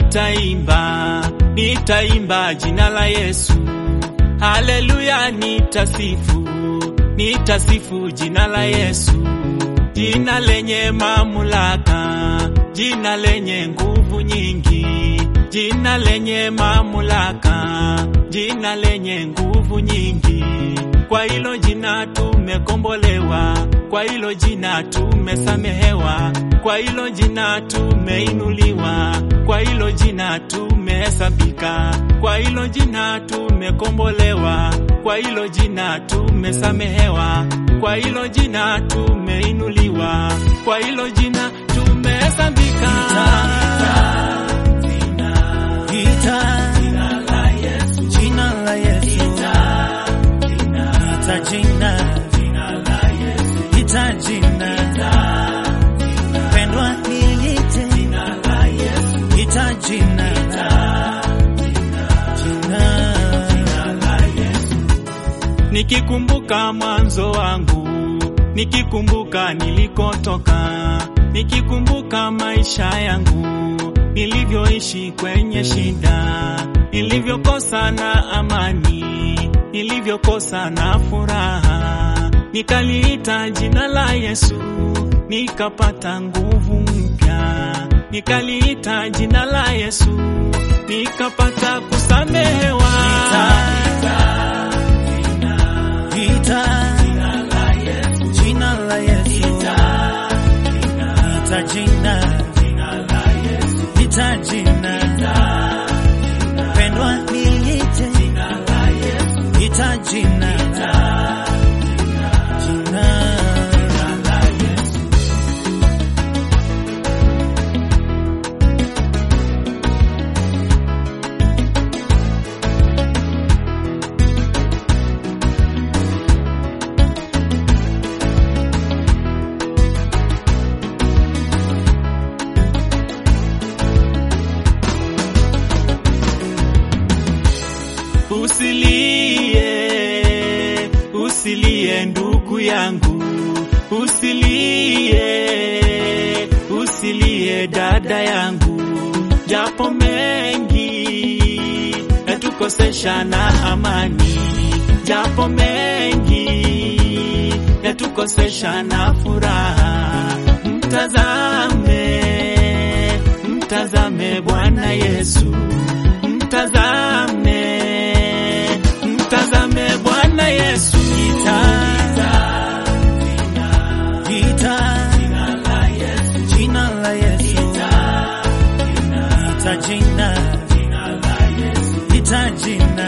nitaimba, nitaimba jina la Yesu. Haleluya, nitasifu, nitasifu jina la Yesu, jina lenye mamlaka, jina lenye nguvu nyingi, jina lenye mamlaka, jina lenye nguvu nyingi. Kwa hilo jina tumekombolewa, kwa hilo jina tumesamehewa, kwa hilo jina tumeinuliwa, kwa hilo jina tumehesabika, kwa hilo jina tumekombolewa, kwa hilo jina tumesamehewa, kwa hilo jina tumeinuliwa, kwa hilo jina tumehesabika. Ita jina la Yesu, ita jina, ita jina, pendwa niite, ita jina, jina, Nikikumbuka mwanzo wangu, nikikumbuka nilikotoka, nikikumbuka maisha yangu, nilivyoishi kwenye shida, nilivyokosa na amani, nilivyokosa na furaha, nikaliita jina la Yesu, nikapata nguvu mpya, nikaliita jina la Yesu, nikapata kusamehewa. ita jina la Yesu, ita jina, ita jina, pendwa niite, ita jina, jina. Usilie, usilie ndugu yangu, usilie, usilie dada yangu, japo mengi yatukosesha na amani, japo mengi yatukosesha na furaha, mtazame, mtazame Bwana Yesu, mtazame, mtazame Bwana Yesu. Ita, ita, jina la Yesu, ita jina, ita jina,